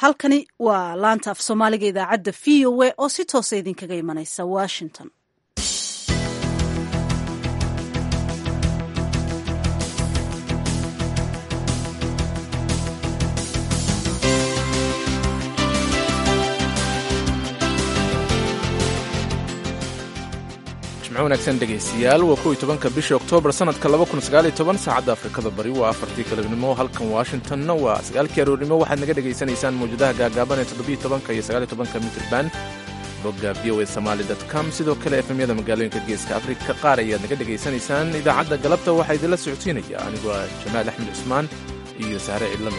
halkani waa laanta af soomaaliga idaacadda v o a oo si toosa idinkaga imanaysa washington jimco wanaagsan dhegaystayaal waa kow iyo tobanka bisha oktoobar sanadka laba kun sagaal iyo toban saacadda afrikada bari waa afartii galabnimo halkan washingtonna waa sagaalkii aroornimo waxaad naga dhegaysanaysaan mawjadaha gaagaaban ee toddobiyo tobanka iyo sagaal iyo tobanka mitrban bogga v o a somaali dot com sidoo kale efemyada magaalooyinka geeska afrika qaar ayaad naga dhegaysanaysaan idaacadda galabta waxaa idinla socodsiinaya anigu ah jamaal axmed cusmaan iyo sahre cidlano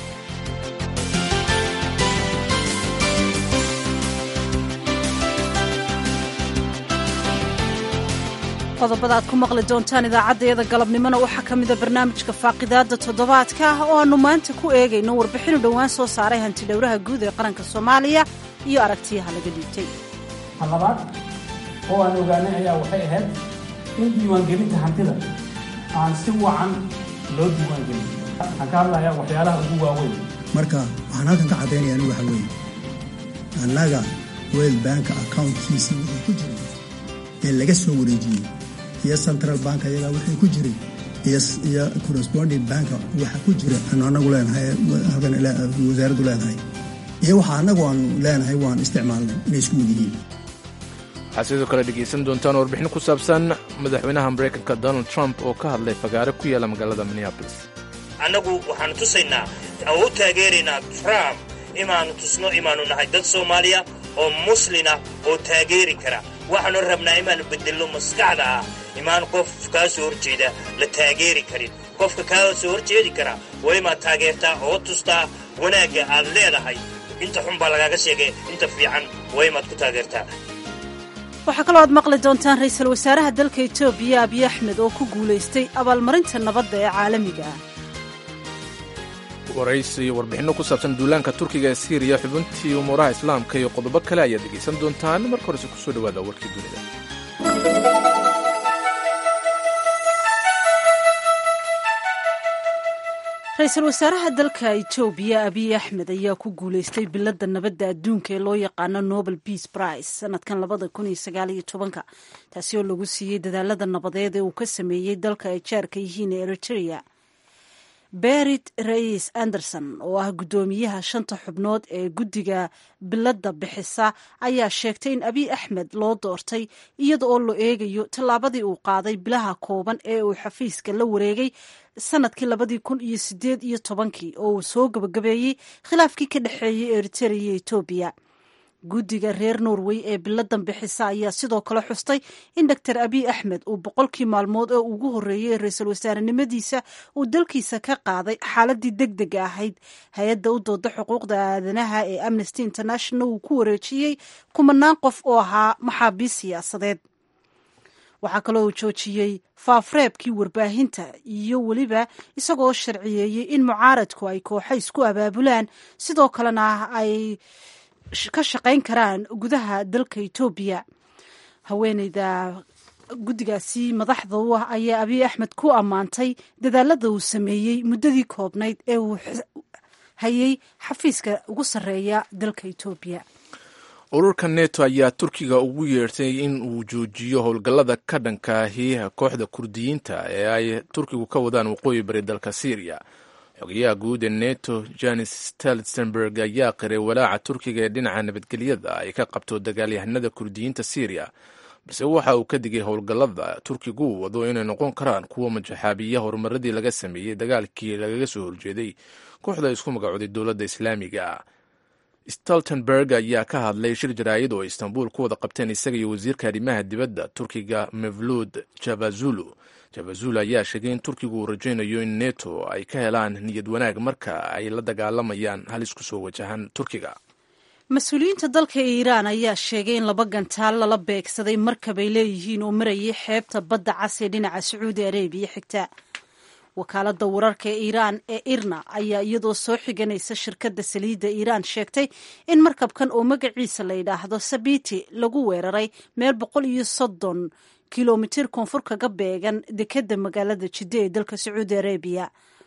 qodobada aad ku maqli doontaan idaacaddayada galabnimona waxaa ka mida barnaamijka faaqidaadda toddobaadka ah oo aannu maanta ku eegayno warbixinu dhowaan soo saaray hantidhowraha guud ee qaranka soomaaliya iyo aragtiyaha laga dhiibtay labaad oo aan ogaanay ayaa waxay ahayd in diiwaangelinta hantida aan si wacan loo diiwaangelin waxaan ka hadlayaa waxyaalaha ugu waaweyn marka waxaan halkan ka caddaynaya anigu waxa weeye annaga wel banka accountkiisii wixii ku jiray ee laga soo wareejiyey iyo central bank ayagaa wixii ku jiray iyo corresponding banka waxa ku jira aanu anagu leenahay halkan wasaaraddu leedahay iyo waxa annagu aanu leenahay waan isticmaalnay inay isku mid yihiin waxaad sidoo kale dhegaysan doontaan warbixin ku saabsan madaxweynaha maraykanka donald trump oo ka hadlay fagaare ku yaala magaalada minneabolis annagu waxaanu tusaynaa oo u taageeraynaa trump inaannu tusno inaannu nahay dad soomaaliya oo muslina oo taageeri kara waxaanu rabnaa inaannu beddelno maskaxda ah imaan qof kaa soo horjeeda la taageeri karin qofka kaa soo horjeedi kara waa imaad taageertaa oo tustaa wanaagga aad leedahay inta xun baa lagaaga sheegay inta fiican waa imaad ku taageertaa waxaa kaloo aad maqli doontaan ra'iisul wasaaraha dalka etoobiya abiy axmed oo ku guulaystay abaalmarinta nabadda ee caalamiga ah waraysi iyo warbixinno ku saabsan duulaanka turkiga ee siiriya xubintii umuuraha islaamka iyo qodobo kale ayaad dhegaysan doontaan marka horese kusoo dhawaada warkii dunida ra-iisul wasaaraha dalka etoobiya abiy axmed ayaa ku guulaystay biladda nabadda adduunka ee loo yaqaano nobel peace prize sanadkan labada kun iyo sagaal iyo tobanka taasi oo lagu siiyey dadaalada nabadeed ee uu ka sameeyey dalka ay jaarka yihiin ee eritrea berit rais anderson oo ah guddoomiyaha shanta xubnood ee guddiga biladda bixisa ayaa sheegtay in abiy axmed loo doortay iyada oo la eegayo tallaabadii uu qaaday bilaha kooban ee uu xafiiska la wareegay sanadkii labadii kun iyo sideed iyo tobankii oo uu soo gabagabeeyey khilaafkii ka dhexeeyey eritrea iyo etoobiya guddiga reer norway ee biladan bixisa ayaa sidoo kale xustay in doctor abiy axmed uu boqolkii maalmood oo ugu horreeyey ra-iisul wasaarenimadiisa uu dalkiisa ka qaaday xaaladii deg dega ahayd hay-adda u dooda xuquuqda aadanaha ee amnesty international uu ku wareejiyey kumanaan qof oo ahaa maxaabiis siyaasadeed waxaa kaloo uu joojiyey faafreebkii warbaahinta iyo weliba isagoo sharciyeeyey in mucaaradku ay kooxa isku abaabulaan sidoo kalena ay ka shaqayn karaan gudaha dalka etoobiya haweeneyda guddigaasi madaxda u ah ayaa abiy axmed ku ammaantay dadaalada uu sameeyey muddadii koobnayd ee uu hayay xafiiska ugu sarreeya dalka etoobiya ururka neto ayaa turkiga ugu yeertay in uu joojiyo howlgallada ka dhankaahi kooxda kurdiyiinta ee ay turkigu ka wadaan waqooyi bari dalka syriya xogayaha guud ee neto janis steltenberg ayaa qiray walaaca turkiga ee dhinaca nabadgelyada ay ka qabto dagaalyahanada kurdiyiinta syriya balse waxa uu ka digay howlgallada turkigu uu wado inay noqon karaan kuwa majaxaabiya horumaradii laga sameeyey dagaalkii lagaga soo horjeeday kooxda isku magacooday dowladda islaamiga stoltenberg ayaa ka hadlay shir jaraa'id oo istanbul ku wada qabteen isaga iyo wasiirka arrimaha dibadda turkiga mevluud javazulu javazul ayaa sheegay in turkigu uu rajaynayo in neto ay ka helaan niyad wanaag marka ay la dagaalamayaan halis ku soo wajahan turkiga mas-uuliyiinta dalka iiraan ayaa sheegay in laba gantaal lala beegsaday markabay leeyihiin oo marayay xeebta badda cas ee dhinaca sacuudi arabiya xigta wakaaladda wararka ee iiraan ee irna ayaa iyadoo soo xiganaysa shirkadda saliidda iiraan sheegtay in markabkan oo magaciisa la yidhaahdo sabiti lagu weeraray meel boqol iyo soddon kilomitir koonfur kaga beegan dekedda magaalada jidde ee dalka sacuudi arabiya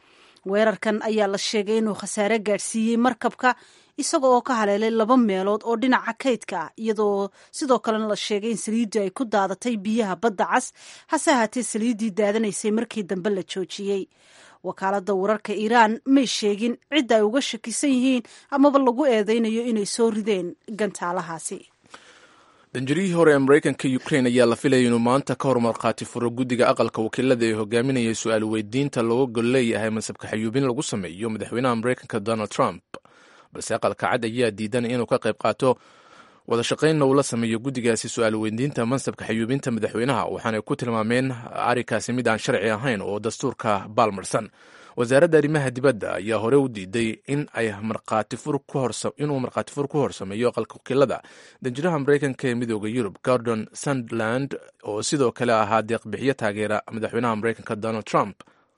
weerarkan ayaa la sheegay inuu khasaare gaadhsiiyey markabka isaga oo ka haleelay laba meelood oo dhinaca kaydka ah iyadoo sidoo kalena la sheegay in saliiddii ay ku daadatay biyaha badda cas hase ahaatee saliiddii daadanaysay markii dambe la joojiyey wakaaladda wararka iiraan may sheegin cidda ay uga shakisan yihiin amaba lagu eedeynayo inay soo rideen gantaalahaasi danjarihii hore ee maraykanka ukrain ayaa la filaya inuu maanta ka hor markhaati furo guddiga aqalka wakiilada ee hogaaminaya su-aal weydiinta looga gol leeyahay masabka xayuubin lagu sameeyo madaxweynaha maraykanka donald trump balse aqalka cad ayaa diidan inuu ka qayb qaato wada shaqaynna uu la sameeyo guddigaasi su-aal weydiinta mansabka xayuubinta madaxweynaha waxaanay ku tilmaameen arrinkaasi mid aan sharci ahayn oo dastuurka baalmarsan wasaaradda arrimaha dibadda ayaa hore u diiday in ay inuu markhaati fur ku horsameeyo aqalka wakiilada danjiraha maraykanka ee midooda yurub gordon sandland oo sidoo kale ahaa deeqbixiyo taageera madaxweynaha maraykanka donald trump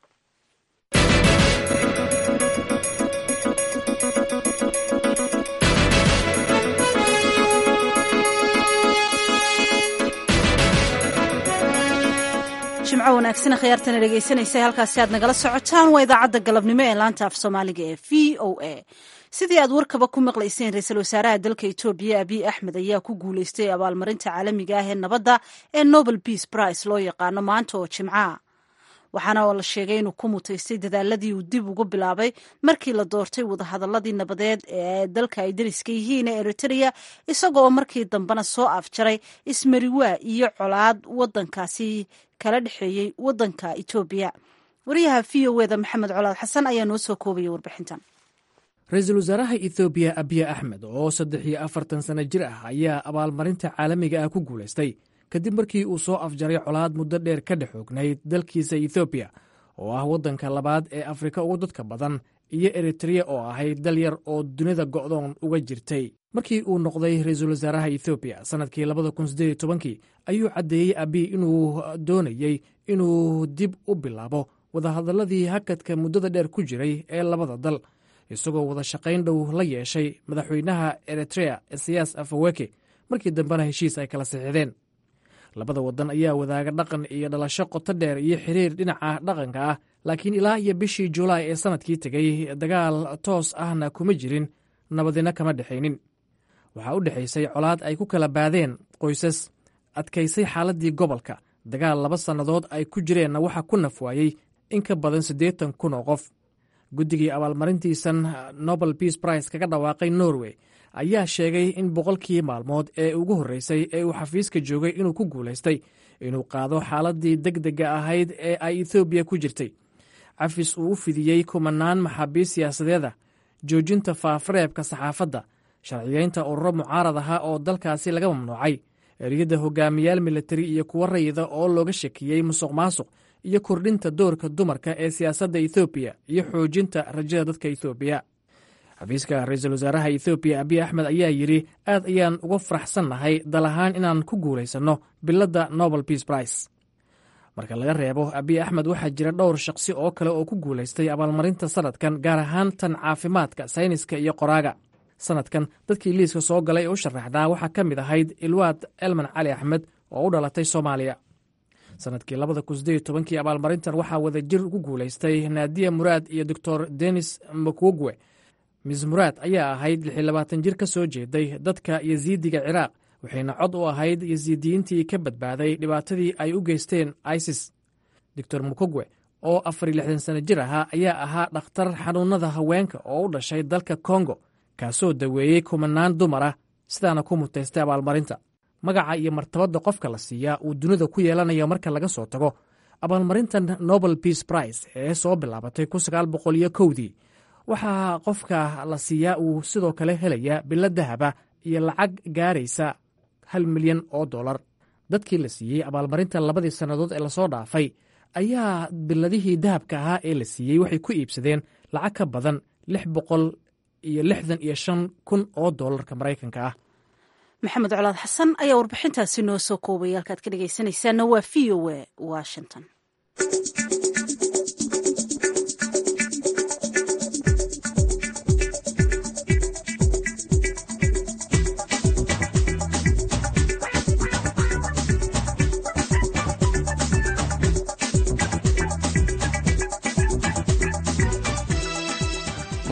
jimco wanaagsan khiyaartana dhegaysanaysa halkaasi aad nagala socotaan waa idaacadda galabnimo ee laanta af soomaaliga ee v o a sidii aad warkaba ku maqlayseen ra-iisul wasaaraha dalka etoobiya abiy axmed ayaa ku guuleystay abaalmarinta caalamiga ah ee nabadda ee nobel peace price loo yaqaano maanta oo jimcaha waxaana la sheegay inuu ku mutaystay dadaaladii uu dib ugu bilaabay markii la doortay wadahadaladii nabadeed ee dalka ay dariska yihiin ee eritrea isagoo markii dambena soo afjaray ismariwaa iyo colaad wadankaasi kala dhexeeyey wadanka etoobiya wariyaha v o eda maxamed colaad xasan ayaa noo soo koobaya warbixintan ra-iisul wasaaraha ethoobiya abiy axmed oo saddex iyo afartan sanno jir ah ayaa abaalmarinta caalamiga ah ku guulaystay kadib markii uu soo afjaray colaad muddo dheer ka dhex ognayd dalkiisa ethoobiya oo ah waddanka labaad ee afrika ugu dadka badan iyo eritreya oo ahayd dal yar oo dunida go'doon uga jirtay markii uu noqday ra-iisul wasaaraha ethoobiya sannadkii labada kun siddeed iyo tobankii ayuu caddeeyey abiy inuu doonayey inuu dib u bilaabo wadahadalladii hakadka muddada dheer ku jiray ee labada dal isagoo wada shaqayn dhow la yeeshay madaxweynaha eritrea siyaas afaweke markii dambena heshiis ay kala sixideen labada wadan ayaa wadaaga dhaqan iyo dhalasho qoto dheer iyo xiriir dhinaca dhaqanka ah laakiin ilaa iyo bishii julaay ee sannadkii tegey dagaal toos ahna kuma jirin nabadina kama dhexaynin waxaa u dhexaysay colaad ay ku kala baadeen qoysas adkaysay xaaladdii gobolka dagaal laba sannadood ay ku jireenna waxaa ku nafwaayey in ka badan siddeetan kun oo qof guddigii abaalmarintiisan nobel peace price kaga dhawaaqay norway ayaa sheegay in boqolkii maalmood ee ugu horreysay ee uu xafiiska joogay inuu ku guulaystay inuu qaado xaaladdii deg dega ahayd ee ay ethoobiya ku jirtay cafis uu u fidiyey kumanaan maxaabiist siyaasadeeda joojinta faafareebka saxaafadda sharciyeynta ururo mucaarad aha oo dalkaasi laga mamnuucay eriyadda hogaamiyaal militari iyo kuwo rayida oo looga shakiyey musuq maasuq iyo kordhinta doorka dumarka ee siyaasadda ethoobiya iyo xoojinta rajada dadka ethoobiya xafiiska ra-iisul wasaaraha ethoobiya abiy axmed ayaa yidhi aad ayaan uga faraxsannahay dal ahaan inaan ku guulaysanno biladda nobel peace price marka laga reebo abiy axmed waxaa jira dhowr shaqsi oo kale oo ku guulaystay abaalmarinta sannadkan gaar ahaan tan caafimaadka sayniska iyo qoraaga sannadkan dadkii liiska soo galay ee u sharaxdaa waxaa ka mid ahayd ilwaad elman cali axmed oo u dhalatay soomaaliya sannadkii labada kun sideed tobankii abaalmarintan waxaa wada jir ugu guulaystay naadiya muraad iyo doctor denis makwogwe mis muraad ayaa ahayd lixi labaatan jir ka soo jeeday dadka yasiidiga ciraaq waxayna cod u ahayd yasiidiyiintii ka badbaaday dhibaatadii ay u geysteen isis doctor mukogwe oo afar iyo lixdan sano jir ahaa ayaa ahaa dhakhtar xanuunada haweenka oo u dhashay dalka kongo kaasoo daweeyey kumanaan dumar ah sidaana ku mutaystay abaalmarinta magaca iyo martabadda qofka la siiyaa uu dunida ku yeelanayo marka laga soo tago abaalmarintan nobel peace price ee soo bilaabatay kun sagaal boqol iyo kowdii waxaa qofka la siiyaa uu sidoo kale helayaa bilo dahaba iyo lacag gaaraysa hal milyan oo dollar dadkii la siiyey abaalmarinta labadii sannadood ee lasoo dhaafay ayaa biladihii dahabka ahaa ee la siiyey waxay ku iibsadeen lacag ka badan lix boqol iyo lixdan iyo shan kun oo dollarka maraykanka ah maxamed colaad xasan ayaa warbixintaasi noo soo koobaya halkaad ka dhegaysanaysaana waa v o a washington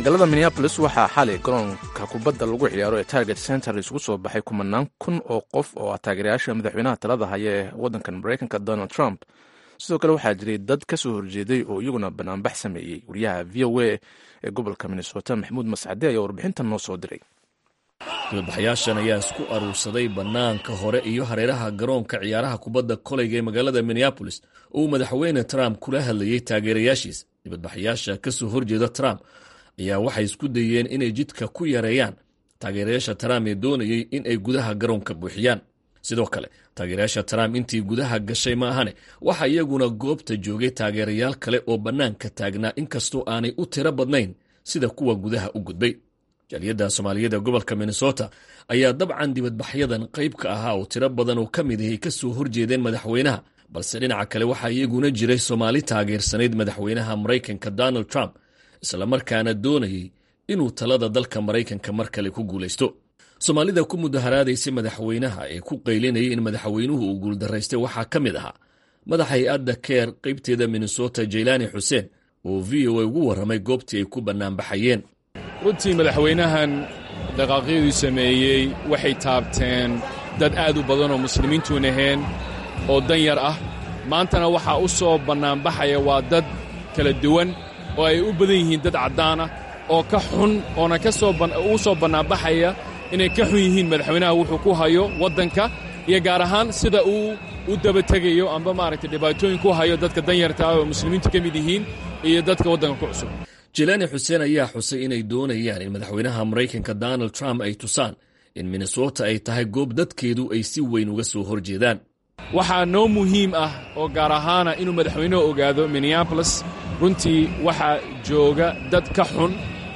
magaalada minneabolis waxaa xalay garoonka kubadda lagu ciyaaro ee target center isugu soo baxay kumanaan kun oo qof oo ah taageerayaasha madaxweynaha talada haya ee waddankan maraykanka donald trump sidoo kale waxaa jiray dad ka soo horjeeday oo iyaguna banaanbax sameeyey wariyaha v o a ee gobolka minnesota maxamuud mascade ayaa warbixintan noo soo diray dibadbaxayaashan ayaa isku aruursaday bannaanka hore iyo hareeraha garoonka ciyaaraha kubadda koleyga ee magaalada minneabolis oo uu madaxweyne trump kula hadlayey taageerayaashiisa dibadbaxayaasha ka soo horjeeda trump ayaa waxay isku dayeen inay jidka ku yareeyaan taageerayaasha trump ee doonayey in ay gudaha garoonka buuxiyaan sidoo kale taageerayaasha trump intii gudaha gashay ma ahane waxa iyaguna goobta joogay taageerayaal kale oo bannaanka taagnaa inkastoo aanay u tiro badnayn sida kuwa gudaha u gudbay jaaliyadda soomaaliyeed ee gobolka minnesota ayaa dabcan dibadbaxyadan qayb ka ahaa oo tiro badan oo ka mid ahay ka soo horjeedeen madaxweynaha balse dhinaca kale waxaa iyaguna jiray soomaali taageersanayd madaxweynaha maraykanka donald trump islamarkaana doonayey inuu talada dalka maraykanka mar kale ku guulaysto soomaalida ku mudaharaadaysay madaxweynaha ee ku qaylinayay in madaxweynuhu uu guuldaraystay waxaa ka mid ahaa madax hay-adda keer qaybteeda minnesota jaylaani xuseen oo v o a ugu warramay goobtii ay ku bannaanbaxayeen runtii madaxweynahan dhaqaaqyaduu sameeyey waxay taabteen dad aad u badan oo muslimiintuun ahayn oo dan yar ah maantana waxaa u soo bannaanbaxaya waa dad kala duwan oo ay u badan yihiin dad caddaan ah oo ka xun oona u soo bannaanbaxaya inay ka xun yihiin madaxweynaha wuxuu ku hayo waddanka iyo gaar ahaan sida uu u dabategayo amba maaragtay dhibaatooyin ku hayo dadka danyarta ah oo muslimiintu ka mid yihiin iyo dadka waddanka ku cusub jilaani xuseen ayaa xusay inay doonayaan in madaxweynaha maraykanka donald trump ay tusaan in minnesota ay tahay goob dadkeedu ay si weyn uga soo hor jeedaan waxaa noo muhiim ah oo gaar ahaana inuu madaxweynuhu ogaado minneabolis runtii waxaa jooga dad ka xun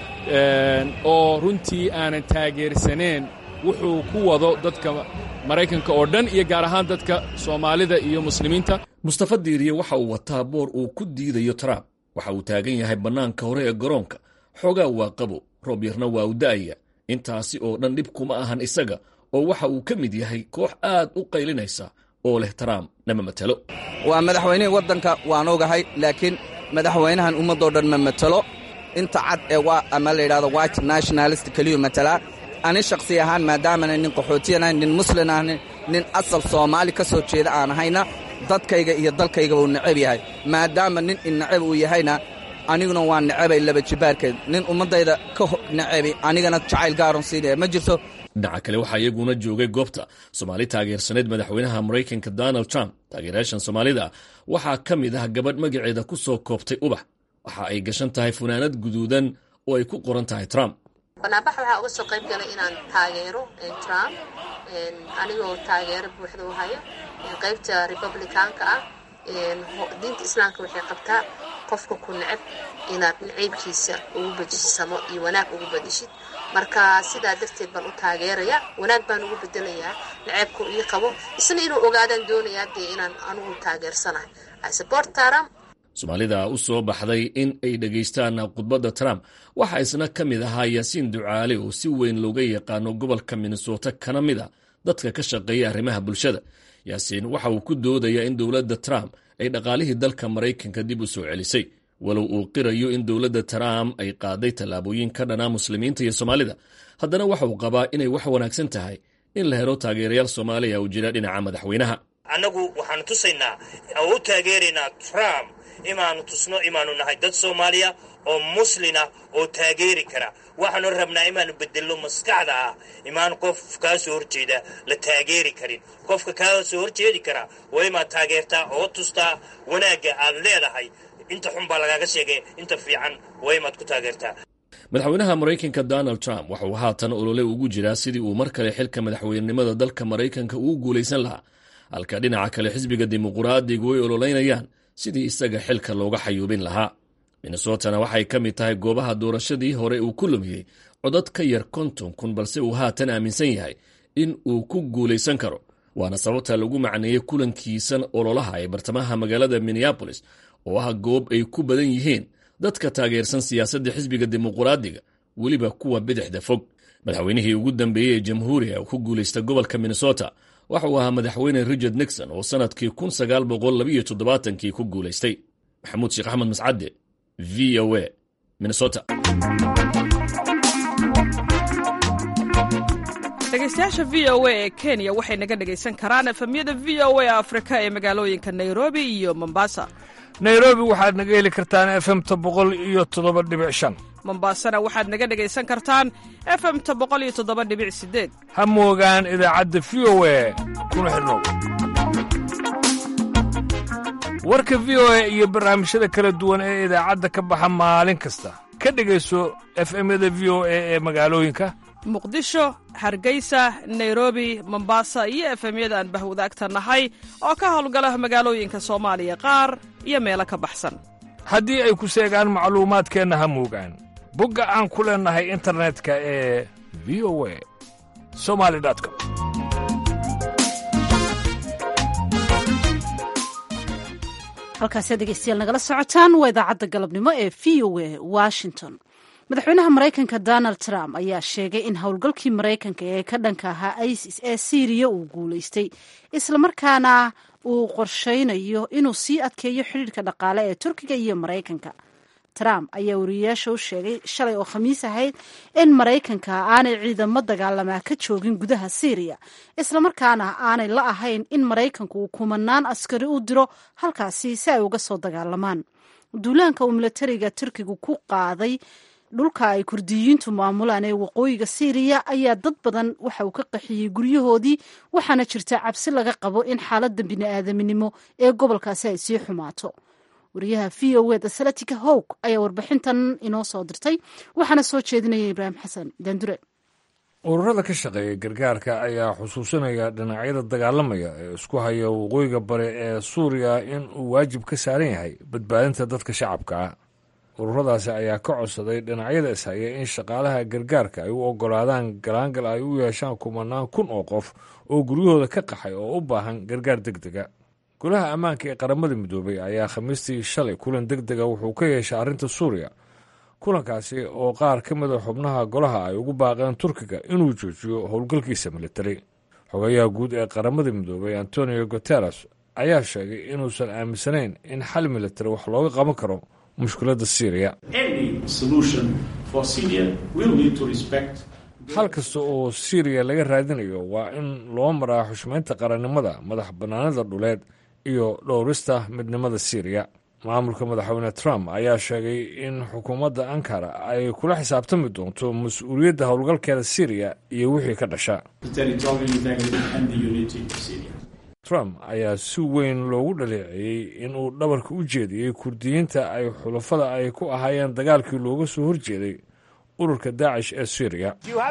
oo runtii aanan taageersaneen wuxuu ku wado dadka maraykanka oo dhan iyo gaar ahaan dadka soomaalida iyo muslimiinta mustafa diiriye waxa uu wataa boor uu ku diidayo trump waxa uu taagan yahay bannaanka hore ee garoonka xoogaa waa qabo roob yarna waa u da'aya intaasi oo dhan dhib kuma ahan isaga oo waxa uu ka mid yahay koox aad u qaylinaysa oo leh trump nama matelo waa madaxweynihii waddanka waan ogahay laakiin madaxweynahan ummaddoo dhan ma matelo inta cad ee waa ama la yidhahdo white nationalist keliyu matalaa ani shakhsi ahaan maadaamana nin qaxootiyan ahayn nin muslin ahnin nin asal soomaali ka soo jeeda aan ahayna dadkayga iyo dalkaygaba uu necab yahay maadaama nin innacab uu yahayna aniguna waa necabay laba jibaarkeed nin ummaddayda ka necabi anigana jacayl gaaron siinaya ma jirto dhinaca kale waxaa iyaguna joogay goobta soomaali taageersaneed madaxweynaha maraykanka donald trump taageerayaashan soomaalida waxaa ka mid ah gabadh magaceeda ku soo koobtay ubax waxa ay gashan tahay funaanad guduudan oo ay ku qoran tahay trump banaanbax waxaa uga soo qayb galay inaan taageero trump anigoo taageero buuxda u hayo qaybta republicaanka ah diinta islaamka waxay qabtaa qofka ku necab inaad naciybkiisa ugu bedisamo iyo wanaag ugu bedishid marka sidaa darteed baan u taageeraya wanaag baan ugu bedelayaa naceybku ii qabo isna inuu ogaadaan doonayaa dee inaan anugu taageersanahay support trump soomaalida u soo baxday in ay dhegaystaan khudbadda trump waxaa isna ka mid ahaa yaasiin ducaale oo si weyn looga yaqaano gobolka minnesota kana mid a dadka ka shaqeeya arrimaha bulshada yaasiin waxa uu ku doodayaa in dowladda trump ay dhaqaalihii dalka maraykanka dib u soo celisay walow uu qirayo in dowladda trump ay qaaday tallaabooyin ka dhanaa muslimiinta iyo soomaalida haddana waxa uu qabaa inay wax wanaagsan tahay in la helo taageerayaal soomaaliya uu jira dhinaca madaxweynaha annagu waxaanu tusaynaa oo u taageeraynaa trump imaanu tusno imaanu nahay dad soomaaliya oo muslina oo taageeri kara waxaanu rabnaa imaanu bedelno maskaxda ah imaan qof kaa soo horjeeda la taageeri karin qofka kaa soo horjeedi kara waa imaad taageertaa oo tustaa wanaagga aad leedahay inta xun baa lagaaga sheegay inta fiican waa imaad ku taageertaa madaxweynaha maraykanka donald trump waxa uu haatan olole ugu jiraa sidii uu mar kale xilka madaxweynenimada dalka maraykanka uu guulaysan lahaa halka dhinaca kale xisbiga dimuquraadigu ay ololeynayaan sidii isaga xilka looga xayuubin lahaa minnesotana waxay ka mid tahay goobaha doorashadii hore uu ku lumiyey codad ka yar konton kun balse uu haatan aaminsan yahay in uu ku guulaysan karo waana sababta lagu macneeyey kulankiisan ololaha ee bartamaha magaalada minneabolis oo ah goob ay ku badan yihiin dadka taageersan siyaasadda xisbiga dimuquraadiga weliba kuwa bidixda fog madaxweynihii ugu dambeeyey ee jamhuuriga ku guulaysta gobolka minnesota waxa uu ahaa madaxweyne richard nixon oo sannadkii kun sagaal boqol labiyo toddobaatankii ku guulaystay maxamuud sheekh axmed mascadde v o a minnesota dhegaystayaasha v o a ee kenya waxay naga dhegaysan karaan efemyada v o a afrika ee magaalooyinka nairobi iyo mombasa nairobi waxaad naga heli kartaan efemta boqol iyo toddoba dhibic shan mombasana waxaad naga dhegaysan kartaan efemta boqol iyo toddoba dhibic sideed ha moogaan idaacadda v o a kuna xidhnow warka v o a iyo barnaamijyada kala duwan ee idaacadda ka baxa maalin kasta ka dhegayso efemyada v o a ee magaalooyinka muqdisho hargeysa nairobi mombasa iyo efemyada aan bahwadaagta nahay oo ka howlgala magaalooyinka soomaaliya qaar iyo meelo ka baxsan haddii ay ku seegaan macluumaadkeenna ha moogaan bogga aan ku leennahay internetka ee v o a somali com halkaasiad dhegeystayaal nagala socotaan waa idaacadda galabnimo ee v o a washington madaxweynaha maraykanka donald trump ayaa sheegay in howlgalkii maraykanka ee ka dhanka ahaa isis ee syriya uu guulaystay islamarkaana uu qorshaynayo inuu sii adkeeyo xidhiirka dhaqaale ee turkiga iyo maraykanka trump ayaa wariyayaasha u sheegay shalay oo khamiis ahayd in maraykanka aanay ciidamo dagaalamaa ka joogin gudaha syriya islamarkaana aanay la ahayn in maraykanku uu kumanaan askari u diro halkaasi si ay uga soo dagaalamaan duulaanka uu milatariga turkigu ku qaaday dhulka ay kurdiyiintu maamulaan ee waqooyiga syriya ayaa dad badan waxa uu ka qaxiyey guryahoodii waxaana jirta cabsi laga qabo in xaaladda bini'aadaminimo ee gobolkaasi ay sii xumaato wariyaha v o eda salatika howg ayaa warbixintan inoo soo dirtay waxaana soo jeedinaya ibraahim xasan dandure ururada ka shaqeeya gargaarka ayaa xusuusinaya dhinacyada dagaalamaya ee isku haya waqooyiga bare ee suuriya in uu waajib ka saaran yahay badbaadinta dadka shacabka ah ururadaasi ayaa ka codsaday dhinacyada ishaya in shaqaalaha gargaarka ay u ogolaadaan galaangal ay u yeeshaan kumanaan kun oo qof oo guryahooda ka qaxay oo u baahan gargaar deg dega golaha ammaanka ee qaramada midoobay ayaa khamiistii shalay kulan deg dega wuxuu ka yeeshay arrinta suuriya kulankaasi oo qaar ka mida xubnaha golaha ay ugu baaqeen turkiga inuu joojiyo howlgalkiisa militari xogayaha guud ee qaramada midoobay antonio guteres ayaa sheegay inuusan aaminsanayn in xal militari wax looga qaban karo mushkiladda syriya hal kasta oo syriya laga raadinayo waa in loo maraa xushmaynta qarannimada madax bannaanida dhuleed iyo dhowrista midnimada syriya maamulka madaxweyne trump ayaa sheegay in xukuumadda ankara ay kula xisaabtami doonto mas-uuliyadda howlgalkeeda syriya iyo wixii ka dhasha trump ayaa si weyn loogu dhaleeceeyey inuu dhabarka u jeediyey kurdiyiinta ay xulafada ay ku ahaayeen dagaalkii looga soo horjeeday ururka daacish ee syriya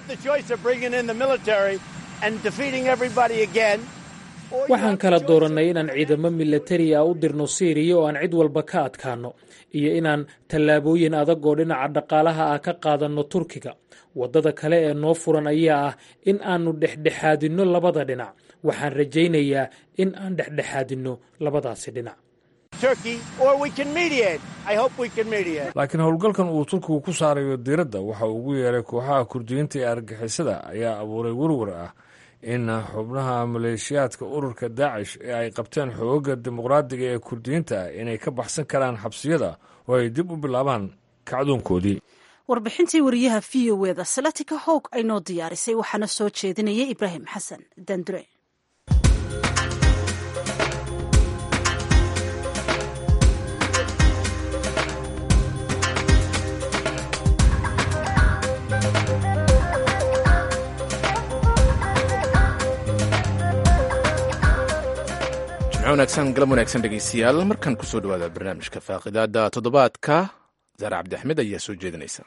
waxaan kala doorannay inaan ciidamo milatari ah u dirno siiriya oo aan cid walba ka adkaanno iyo inaan tallaabooyin adag oo dhinaca dhaqaalaha ah ka qaadanno turkiga waddada kale ee noo furan ayaa ah in aannu dhexdhexaadinno labada dhinac waxaan rajaynayaa in aan dhexdhexaadinno labadaasi dhinac laakiin howlgalkan uu turkigu ku saarayo diiradda waxa uu ugu yeeray kooxaha kurdiyiinta ee argixisada ayaa abuuray werwer ah in xubnaha maleeshiyaadka ururka daacish ee ay qabteen xooga dimuqraadiga ee kurdiyiinta ah inay ka baxsan karaan xabsiyada oo ay dib u bilaabaan kacdoonkoodii warbixintii wariyaha v o eda salatika howg ay noo diyaarisay waxaana soo jeedinayay ibraahim xasan dandure wanaagsan galab wanaagsan dhegeystayaal markan kusoo dhawaada barnaamijka faaqidaada toddobaadka zaare cabdi axmed ayaa soo jeedinaysa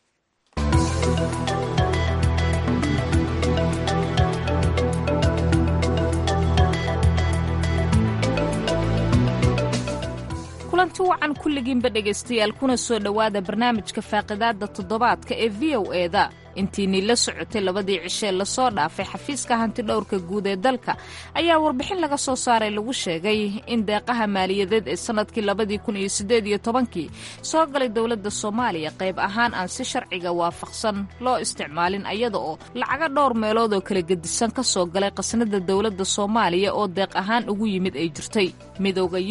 kulanti wacan kulligiinba dhegaystayaal kuna soo dhowaada barnaamijka faaqidaadda toddobaadka ee v o eda intiinii la socotay labadii cishee lasoo dhaafay xafiiska hantidhowrka guud ee dalka ayaa warbixin laga soo saaray lagu sheegay in deeqaha maaliyadeed ee sannadkii labadii kun iyo siddeed iyo tobankii soo galay dowladda soomaaliya qayb ahaan aan si sharciga waafaqsan loo isticmaalin ayada oo lacaga dhowr meelood oo kala gedisan ka soo galay qasnada dowladda soomaaliya oo deeq ahaan ugu yimid ay jirtay midooda yurub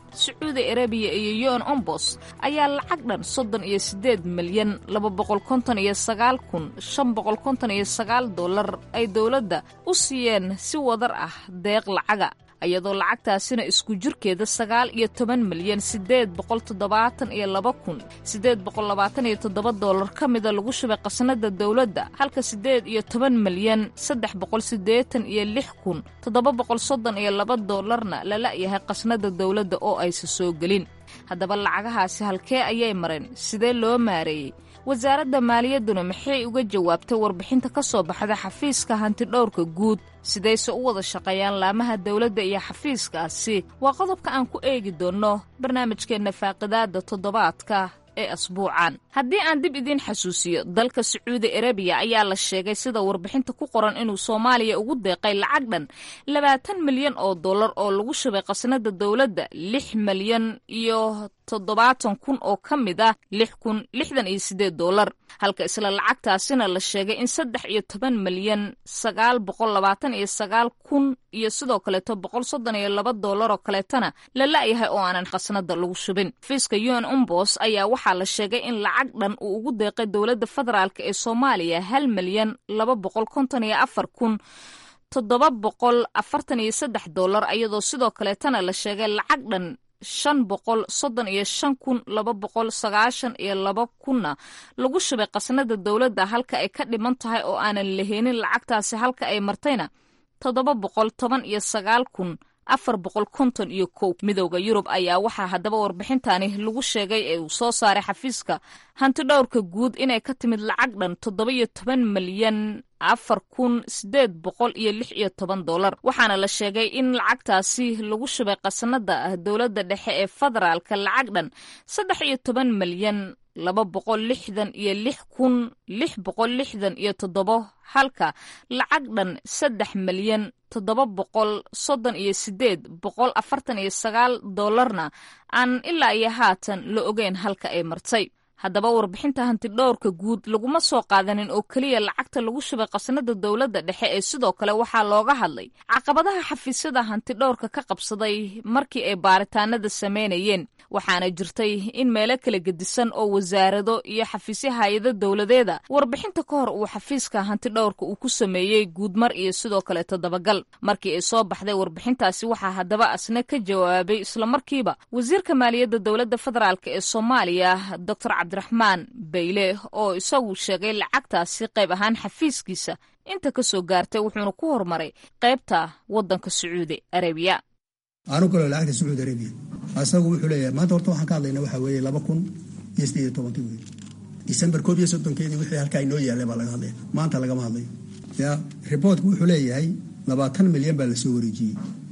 sacuudi arabiya iyo un ombos ayaa lacag dhan soddon iyo siddeed milyan laba boqol konton iyo sagaal kun shan boqol konton iyo sagaal dollar ay dowladda u siiyeen si wadar ah deeq lacaga iyadoo lacagtaasina isku jirkeeda sagaal iyo toban milyan siddeed boqol toddobaatan iyo laba kun siddeed boqol labaatan iyo toddoba dollar ka mida lagu shubay qasnada dowladda halka siddeed iyo toban milyan saddex boqol siddeetan iyo lix kun toddoba boqol soddon iyo laba dollarna la la'yahay qasnada dowladda oo aysa soo gelin haddaba lacagahaasi halkee ayay mareen sidee loo maareeyey wasaaradda maaliyadduna maxay uga jawaabtay warbixinta ka soo baxda xafiiska hantidhowrka guud sidayse u wada shaqeeyaan laamaha dowladda iyo xafiiskaasi waa qodobka aan ku eegi doonno barnaamijkeenna faaqidaadda toddobaadka ee asbuucan haddii aan dib idiin xasuusiyo dalka sacuudi arabiya ayaa la sheegay sida warbixinta ku qoran inuu soomaaliya ugu deeqay lacag dhan labaatan milyan oo dollar oo lagu shubay qasnada dowladda lix milyan iyo toddobaatan kun oo ka mid ah lix kun lixdan iyo siddeed dollar halka isla lacagtaasina la sheegay in saddex iyo toban milyan sagaal boqol labaatan iyo sagaal kun iyo sidoo kaleeto boqol soddon iyo laba dollar oo kaleetana la la'yahay oo aanan qasnada lagu shubin xafiiska un umbos ayaa waxaa la sheegay in lacag dhan uu ugu deeqay dowladda federaalk ee soomaaliya hal milyan laba boqol konton iyo afar kun toddoba boqol afartan iyo saddex dollar iyadoo sidoo kaleetana la sheegay lacag dhan shan boqol soddon iyo shan kun laba boqol sagaashan iyo laba kunna lagu shubay qasnada dowladda halka ay ka dhiman tahay oo aanan laheenin lacagtaasi halka ay martayna toddoba boqol toban iyo sagaal kun afar boqol konton iyo kow midowda yurub ayaa waxaa haddaba warbixintani lagu sheegay ee uu soo saaray xafiiska hantidhowrka guud inay ka timid lacag dhan toddoba iyo toban milyan afar kun siddeed boqol iyo lix iyo toban dollar waxaana la sheegay in lacagtaasi lagu shubay qasnada dowladda dhexe ee federaalka lacag dhan saddex iyo toban milyan laba boqol lixdan iyo lix kun lix boqol lixdan iyo toddobo halka lacag dhan saddex milyan toddoba boqol soddon iyo siddeed boqol afartan iyo sagaal dollarna aan ilaa iyo haatan la ogeyn halka ay martay haddaba warbixinta hantidhowrka guud laguma soo qaadanin oo keliya lacagta lagu shubay qasnada dowladda dhexe ee sidoo kale waxaa looga hadlay caqabadaha xafiisyada hantidhowrka ka qabsaday markii ay baaritaanada sameynayeen waxaana jirtay in meelo kala gedisan oo wasaarado iyo xafiisyo hay-ado dowladeeda warbixinta ka hor uu xafiiska hantidhowrka uu ku sameeyey guudmar iyo sidoo kaleeto dabagal markii ay soo baxday warbixintaasi waxaa haddaba asna ka jawaabay islamarkiiba wasiirka maaliyadda dowladda federaalk ee soomaaliya dor cabdiraxmaan bayle oo isagu sheegay lacagtaasi qayb ahaan xafiiskiisa inta ka soo gaartay wuxuuna ku horumaray qaybta waddanka sacuudi arabiya aanu kaloo lacagta sacuudi arabiya asagu wuxuu leeyahay maanta horta waxaan ka hadlayna waxaa weeye laba kun iyo siddeed iyo tobankii wey disembar koob iyo soddonkeedii wixii halkaa inoo yaallay baa laga hadlaya maanta lagama hadlayo ya riboortku wuxuu leeyahay labaatan milyan baa lasoo wareejiyey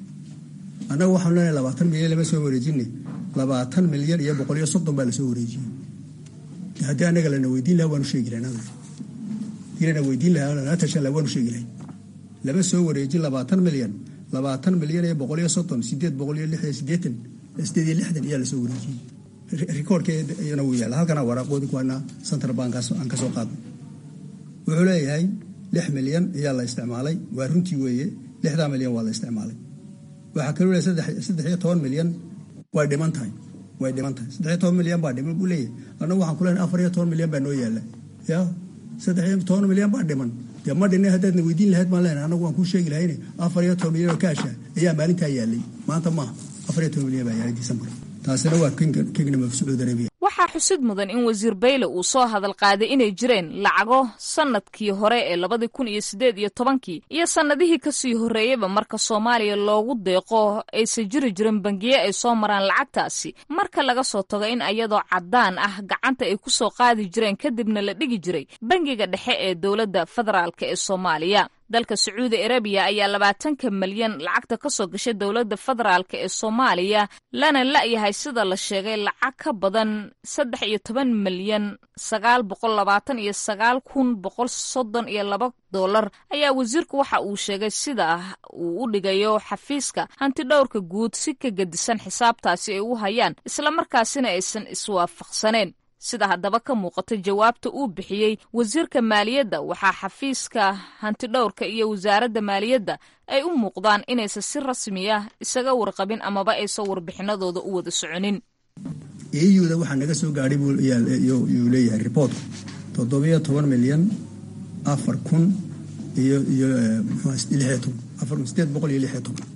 annagu waxaanu leenahay labaatan milyan lama soo wareejine labaatan milyan iyo boqol iyo soddon baa lasoo wareejiyey haddii anaga lana weydiin laha waanu sheegi lahay hadii lana weydiin lahaa lana tashan laha waanu sheegi lahay lama soo wareejin labaatan milyan labaatan milyan iyo boqol iyo soddon sideed boqol iyo lix iyo sideetan sideed iyo lixdan ayaa lasoo wareejiyey rikoorkeedana wuu yaala halkana waraaqoodi kuwana central bank aan kasoo qaadnay wuxuu leeyahay lix milyan ayaa la isticmaalay waa runtii weeye lixdaa milyan waa la isticmaalay waxaa kaloo leeyahay saddex iyo toban milyan way dhiman tahay way dhiman tahay saddexiyo toban milyan baa dhiman buu leeyahay annagu waxaan kulenahay afar iyo toban milyan baa noo yaala ya saddex iyo toban milyan baa dhiman dee ma dhinay haddaadna weydiin lahayd baan leenahay annagu waan kuu sheegi lahayne afar iyo toban milyan oo kaasha ayaa maalintaa yaalay maanta maaha afar iyo toban milyan baa yaalay disembar taasina waa kingdom of sacuudi arabia waxaa xusid mudan in wasiir bayle uu soo hadal qaaday inay jireen lacago sannadkii hore ee labadii kun iyo siddeed iyo tobankii iyo sannadihii kasii horreeyeyba marka soomaaliya loogu deeqo aysan jiri jirin bangiye ay soo maraan lacagtaasi marka laga soo tago in ayadoo caddaan ah gacanta ay ku soo qaadi jireen kadibna la dhigi jiray bangiga dhexe ee dowladda federaalk ee soomaaliya dalka sacuudi arabiya ayaa labaatanka milyan lacagta ka soo gashay dowladda federaalk ee soomaaliya lana la'yahay sida la sheegay lacag ka badan saddex iyo toban milyan sagaal boqol labaatan iyo sagaal kun boqol soddon iyo laba dollar ayaa wasiirku waxa uu sheegay sida uu u dhigayo xafiiska hantidhowrka guud si ka gedisan xisaabtaasi ay u hayaan islamarkaasina aysan iswaafaqsaneen sida haddaba ka muuqata jawaabta uu bixiyey wasiirka maaliyadda waxaa xafiiska hantidhowrka iyo wasaaradda maaliyadda ay u muuqdaan inaysan si rasmi ah isaga warqabin amaba aysan warbixinadooda u wada soconin euda waxaa naga soo gaadhay yuu leeyahay riboortku toddobiyo toban milyan afar kun iyo iyo lixiyo toban afar sideed boqol iyo lixiyo toban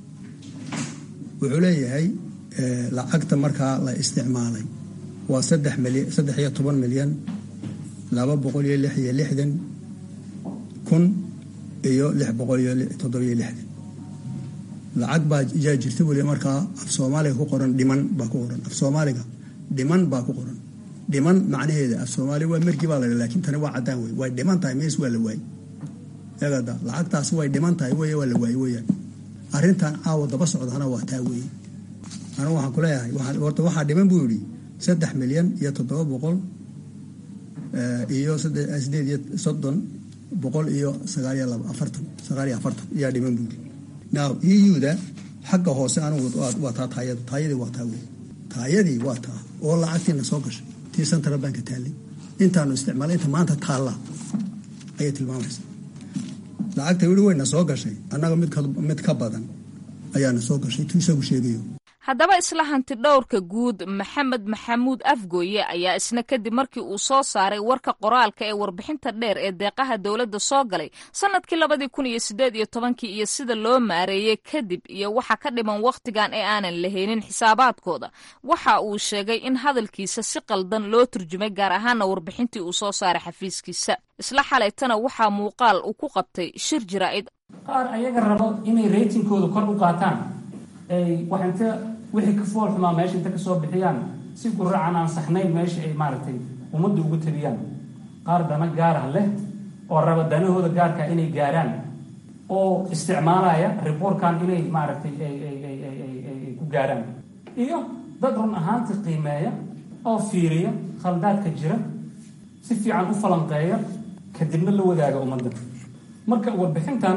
wuxuu leeyahay lacagta markaa la isticmaalay waa saddex milyan saddex iyo toban milyan laba boqol iyo lix iyo lixdan kun iyo lix boqol iyo toddobiyo lixdan lacag baa yaa jirta weli markaa af soomaaliga ku qoran dhiman baa ku qoran af soomaaliga dhiman baa ku qoran dhiman macnaheeda af soomaaliga waa mergi baa la laakiin tani waa caddaan wey way dhiman tahay mees waa la waayey eegada lacagtaasi way dhiman tahay wey waa la waayey weyaan arrintan caawa daba socdana waa taa weeye anigu waxaan ku leeyahay horta waxaa dhiman buu yidhi saddex milyan iyo toddoba boqol iyo sideed iyo soddon boqol iyo sagaal iyo laba afartan sagaal iyo afartan ayaa dhiman buu yidhi now euda xagga hoose anigu waa taa taayadu taayadii waa taa wey taayadii waa taa oo lacagtiina soo gashay tii central banka taallay intaanu isticmaalay inta maanta taalla ayay tilmaamaysaa lacagta weli weyna soo gashay annaga mid ka badan ayaana soo gashay tu isagu sheegayo haddaba isla hanti dhowrka guud maxamed maxamuud afgooye ayaa isna kadib markii uu soo saaray warka qoraalka ee warbixinta dheer ee deeqaha dowladda soo galay sannadkii labadii kun iyo siddeed iyo tobankii iyo sida loo maareeyey kadib iyo waxa ka dhiman wakhtigan ee aanan lahaynin xisaabaadkooda waxa uu sheegay in hadalkiisa si qaldan loo turjumay gaar ahaana warbixintii uu soo saaray xafiiskiisa isla xalaytana waxaa muuqaal uu ku qabtay shir jaraa'id qaar ayaga rabo inay reytingkooda kor u qaataan ay wax inta wixii ka fool xumaa meesha inta kasoo bixiyaan si guracan aan saxnayn meesha ay maaragtay ummadda ugu tabiyaan qaar dana gaarah leh oo raba danahooda gaarka inay gaaraan oo isticmaalaya riboorkan inay maaragtay ay ku gaaraan iyo dad run ahaantii qiimeeya oo fiiriya khaldaadka jira si fiican u falanqeeya kadibna la wadaaga ummadda marka warbixintan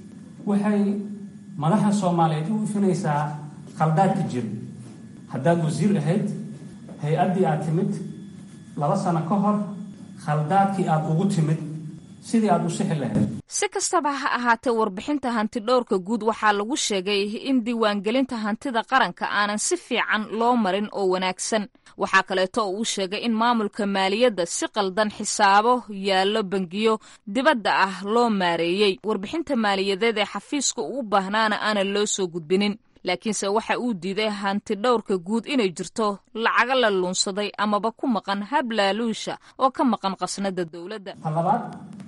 waxay madaxa soomaaliyeed u ifinaysaa khaldaadka jira haddaad wasiir ahayd hay-addii aad timid laba sano ka hor khaldaadkii aad ugu timid sidii aad u sixi lahayd si kastaba ha ahaatee warbixinta hantidhowrka guud waxaa lagu sheegay in diiwaangelinta hantida qaranka aanan si fiican loo marin oo wanaagsan waxaa kaleeto oo uu sheegay in maamulka maaliyadda si qaldan xisaabo yaallo bangiyo dibadda ah loo maareeyey warbixinta maaliyadeed ee xafiiska ugu baahnaana aanan loo soo gudbinin laakiinse waxa uu diiday hantidhowrka guud inay jirto lacaga la luunsaday amaba ku maqan hablaaluusha oo ka maqan qasnada dowladda labaad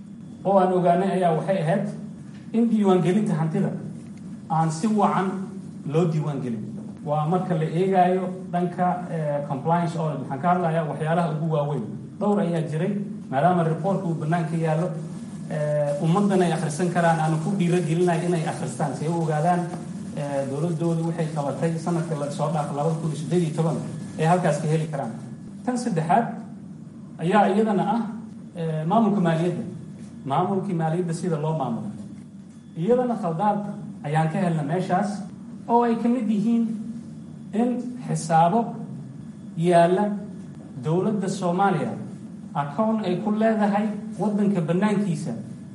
oo aan ogaanay ayaa waxay ahayd in diiwaangelinta hantida aan si wacan loo diiwaangelin waa marka la eegaayo dhanka compliance audit waxaan ka hadlayaa waxyaalaha ugu waaweyn dhowr ayaa jiray maadaama reportka uu banaanka yaallo ummaddan ay akhrisan karaan aanu ku dhiiragelinayo inay akhristaan si ay u ogaadaan dowladoodu waxay qabatay sanadka soo dhaafa labada kun iyo sideed iyo toban ay halkaas ka heli karaan tan saddexaad ayaa iyadana ah maamulka maaliyadda maamulkii maaliyadda sida loo maamulo iyadana khaldaad ayaan ka helna meeshaas oo ay ka mid yihiin in xisaabo yaalla dowladda soomaaliya acown ay ku leedahay waddanka bannaankiisa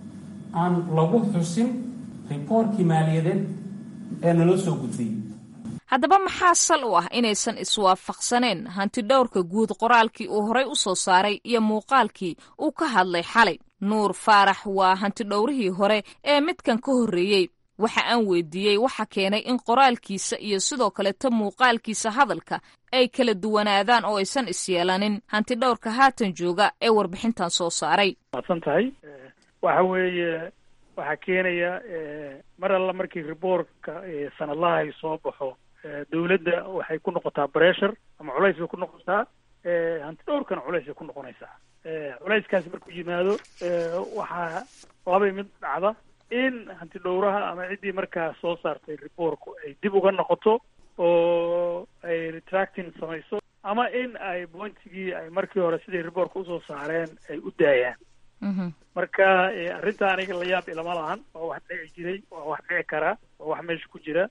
aan lagu xusin riboortkii maaliyadeed ee naloo soo gudbiyey haddaba maxaa sal u ah inaysan iswaafaqsaneen hantidhowrka guud qoraalkii uu horay u soo saaray iyo muuqaalkii uu ka hadlay xalay nuur faarax waa hantidhowrihii hore ee midkan ka horreeyey waxa aan weydiiyey waxa keenay in qoraalkiisa iyo sidoo kaleta muuqaalkiisa hadalka ay kala duwanaadaan oo aysan isyeelanin hantidhowrka haatan jooga ee warbixintan soo saaray maadsan tahay waxa weeye waxaa keenaya mar alla markii riboortka sanadlaha ay soo baxo dawladda waxay ku noqotaa bressure ama culays bay ku noqotaa hantidhowrkana culays bay ku noqonaysaa culayskaasi markuu yimaado waxaa labay mid dhacda in hantidhowraha ama ciddii markaa soo saartay riboorku ay dib uga noqoto oo ay retracting samayso ama in ay pointigii ay markii hore siday riboorka usoo saareen ay u daayaan marka arrinta aniga la yaab ilama lahan waa wax dhici jiray waa wax dhici karaa waa wax meesha ku jira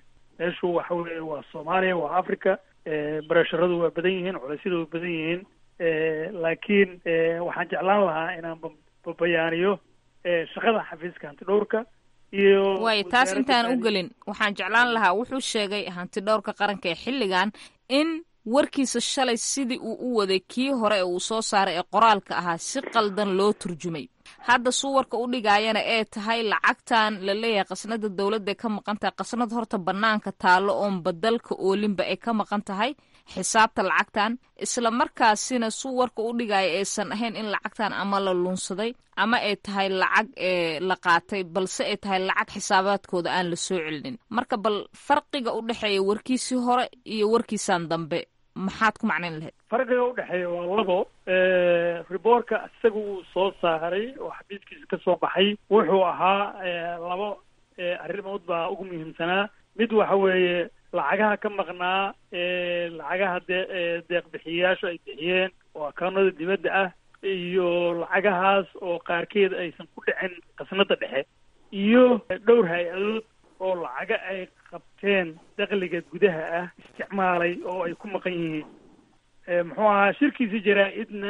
meeshu waxa weeye waa soomaaliya waa africa baresharadu waa badan yihiin culeysyadu waa badan yihiin laakiin waxaan jeclaan lahaa inaan babayaaniyo shaqada xafiiska hantidhowrka iyo waayo taas intaan u gelin waxaan jeclaan lahaa wuxuu sheegay hantidhowrka qaranka ee xilligan in warkiisa shalay sidii uu u waday kii hore ee uu soo saaray ee qoraalka ahaa si qaldan loo turjumay hadda suwarka u dhigaayana ee tahay lacagtan la leeyahay qasnada dowladda ay ka maqan tahay qasnad horta bannaanka taallo oon badalka oolinba ay ka maqan tahay xisaabta lacagtan isla markaasina suwarka u dhigaya aysan ahayn in lacagtan ama la lunsaday ama ay tahay lacag ee la qaatay balse ay tahay lacag xisaabaadkooda aan la soo celinin marka bal farqiga u dhexeeya warkiisii hore iyo warkiisan dambe maxaad ku macnayn lahayd farqiga udhexeeya waa labo riboorka isaga uu soo saaray oo xafiiskiisa ka soo baxay wuxuu ahaa labo arrimood baa ugu muhiimsanaa mid waxa weeye lacagaha ka maqnaa lacagaha dee deeq bixiyayaashu ay bixiyeen oo akaunada dibadda ah iyo lacagahaas oo qaarkeed aysan ku dhicin qasnada dhexe iyo dhowr hay-adood oo lacaga ay qabteen dakliga gudaha ah isticmaalay oo ay ku maqan yihiin muxuu ahaa shirkiisi jaraa-idna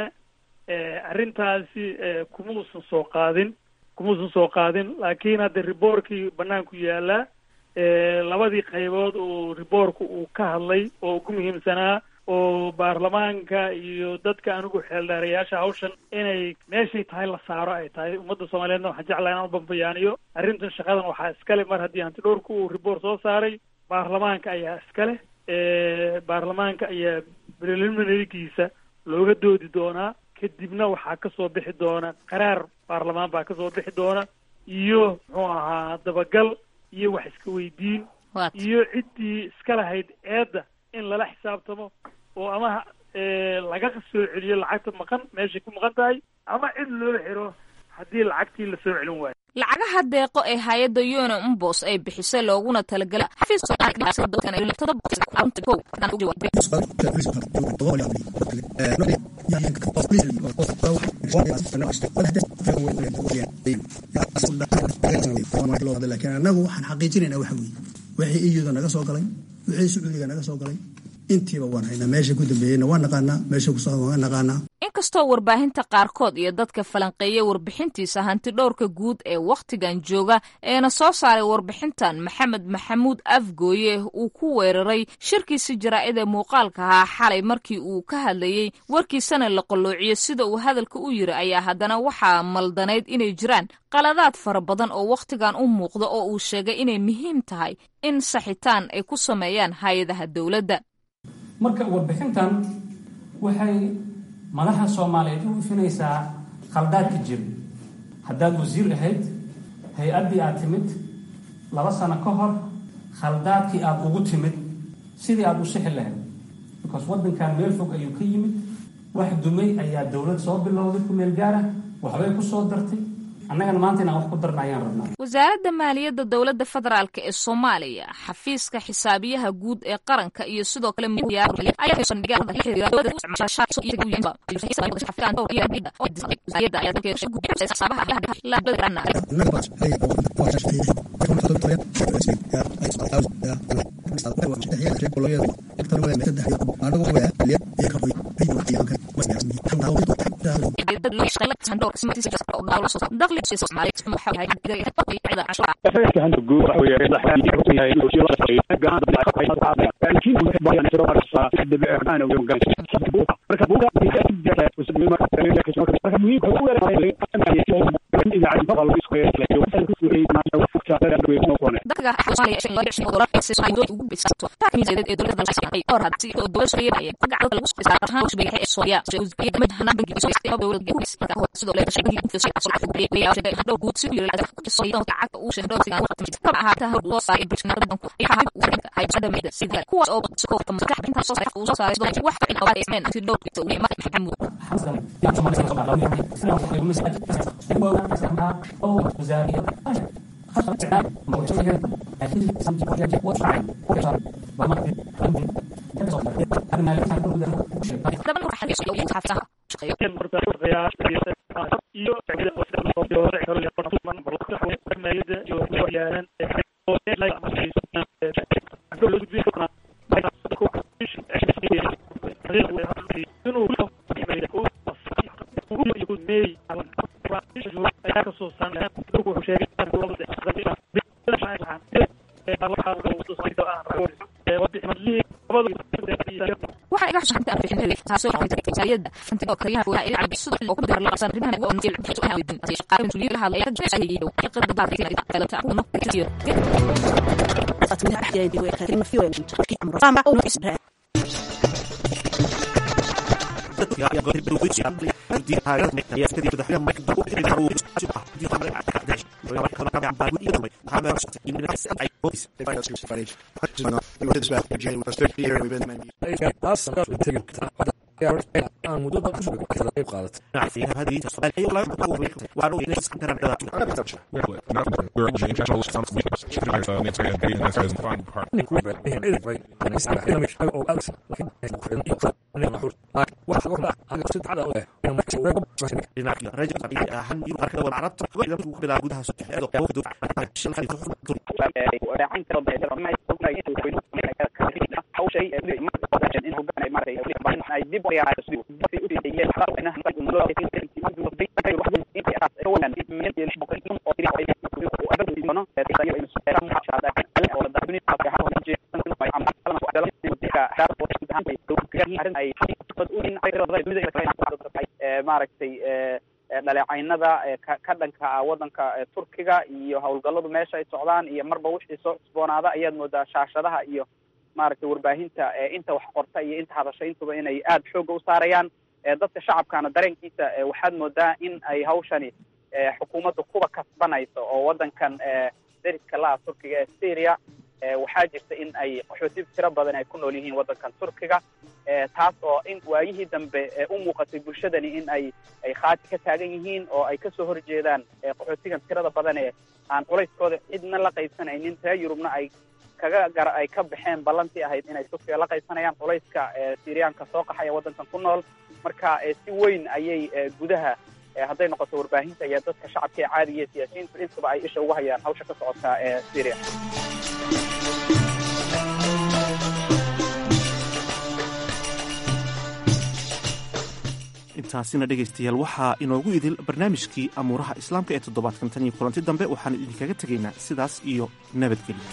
arrintaasi kuma uusan soo qaadin kuma uusan soo qaadin laakiin hadda riboorkii banaanku yaalaa labadii qaybood oo riboorku uu ka hadlay oo ugu muhiimsanaa oo baarlamaanka iyo dadka anigu xeeldheerayaasha hawshan inay meeshay tahay la saaro ay tahay ummadda soomaaliyeedna waxaan jeclaa inaan ubambayaaniyo arrintan shaqadan waxaa iskale mar haddii hanti dhowrku uu riboort soo saaray baarlamaanka ayaa iskale baarlamaanka ayaa preliminarigiisa looga doodi doonaa kadibna waxaa kasoo bixi doona qaraar baarlamaan baa kasoo bixi doona iyo muxuu ahaa dabagal iyo wax iska weydiin iyo ciddii iska lahayd eedda in lala xisaabtamo oo ama laga soo celiyo lacagta maqan meeshay ku maqan tahay ama cid loo xiro haddii lacagtii la soo celin waayo lacagaha deeqo ee hay-adda yona umbos ay bixisay looguna talagalay laakiin annagu waxaan xaqiijinayna waxa weeye wixii iyuda naga soo galay wixii sacuudiga naga soo galay intiiba waan haynaa meesha ku dambeeyeyna waan naqaanaa meesha ku socda waan naqaanaa inkastoo warbaahinta qaarkood iyo dadka falanqeeya warbixintiisa hanti dhowrka guud ee wakhtigan jooga eena soo saaray warbixintan maxamed maxamuud afgooye uu ku weeraray shirkiisi jaraa-id ee muuqaalka ahaa xalay markii uu ka hadlayey warkiisana la qalloociyo sida uu hadalka u yiri ayaa haddana waxaa maldanayd inay jiraan qaladaad fara badan oo wakhtigan u muuqda oo uu sheegay inay muhiim tahay in saxitaan ay ku sameeyaan hay-adaha dowladda marka warbixintan waxay madaxa soomaaliyeed u ifinaysaa khaldaadka jira haddaad wasiir ahayd hay-addii aad timid laba sano ka hor khaldaadkii aada ugu timid sidii aada u sixi lahayd because waddankan meel fog ayuu ka yimid wax dumay ayaa dowlad soo bilowday ku meel gaara waxbay ku soo dartay annagana maanta inaan wax ku darna ayaan rabnaa wasaaradda maaliyadda dowladda federaalk ee soomaaliya xafiiska xisaabiyaha guud ee qaranka iyo sidoo kale wuxuu sheegay waxaa iga xusan inta aan taasoo hayada inta oo kariyaha waa ilaa cabdi sidoo oo ku dar la qabsan arrimaha oo ntiil xito ah weydin ay shaqaale intuu la hadlay ka jecel yahay oo qad baad ka ila kala ta kuno tiyo fatmina axyaa intii way karin fi weyn ki amro sama oo isra maaragtay dhaleecaynada ka dhanka ah wadanka turkiga iyo howlgalladu meesha ay socdaan iyo marba wixii soo cusboonaada ayaad moodaa shaashadaha iyo maaragtay warbaahinta inta wax qorta iyo inta hadasha intuba inay aada xooga u saarayaan dadka shacabkana dareenkiisa waxaad moodaa in ay hawshani xukuumadda kuba kasbanayso oo wadankan deriska la-a turkiga ee syria waxaa jirta in ay qaxooti tiro badan ay ku nool yihiin wadankan turkiga taas oo in waayihii dambe u muuqatay bulshadani in ay ay khaati ka taagan yihiin oo ay kasoo horjeedaan qaxootigan tirada badan ee aan culayskooda cidna la qaybsanaynin reer yurubna ay kaga gar ay ka baxeen ballantii ahayd inay turkiga la qaybsanayaan culayska syriyaanka soo qaxaya wadankan ku nool marka si weyn ayay gudaha hadday noqoto warbaahinta iyo dadka shacabka ee caadiga iyo siyaasiyiintu intaba ay isha ugu hayaan hawsha ka socota ee syria intaasina dhegaystayaal waxaa inoogu idil barnaamijkii amuuraha islaamka ee toddobaadkan tan iyo kulanti dambe waxaanu idinkaga tegaynaa sidaas iyo nabadgelyo